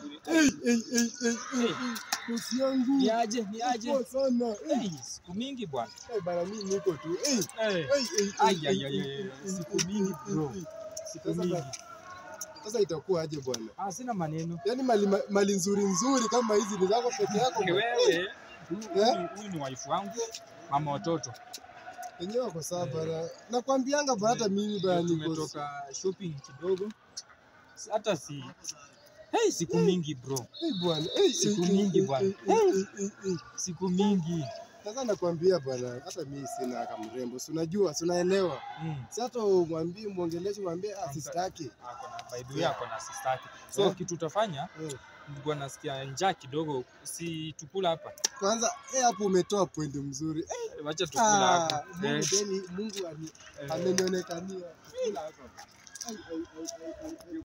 Hey, hey, hey, hey, hey, hey. Bosi yangu. Ni aje, ni aje? Poa sana. Hey, Hey, siku mingi bwana. hey, bana mimi niko tu. Hey, Hey, hey, hey, Ai, hey, ai, hey, ai, hey, ai, hey, ai, siku hey, mingi, hey, bro. hey. siku Sasa mingi. ba- Sasa itakuwa aje bwana? Ah, sina maneno. Yaani mali, mali nzuri nzuri kama hizi ni zako peke yako bwana. Wewe, huyu- Eh? huyu huyu ni wife wangu, mama watoto. Wenyewe wako sawa bana. Nakwambianga bana hata mimi bana Ndio niko Tumetoka shopping kidogo. Si- Hata si Hey, siku mingi bro. Hey bwana. Hey, Siku hey, mingi hey, bwana. hey, hey, hey, hey, hey. Siku mingi. Sasa nakwambia bwana, hata mimi sina kama mrembo. Si unajua, si unaelewa. Mm. Si hata umwambie muongeleshe mwambie ah, Ampe- sister yake. Ako na by the way ako na sister yake. So Eh. kitu utafanya, Eh. nilikuwa nasikia njaa kidogo, si tukula hapa. Kwanza eh, hapo umetoa point mzuri. Eh, Wacha tukula ah, hapa. Mungu Eh, yani Mungu ani- eh. amenionekania. Kula hapa. Ai, ai, ai, ai, ai, ai.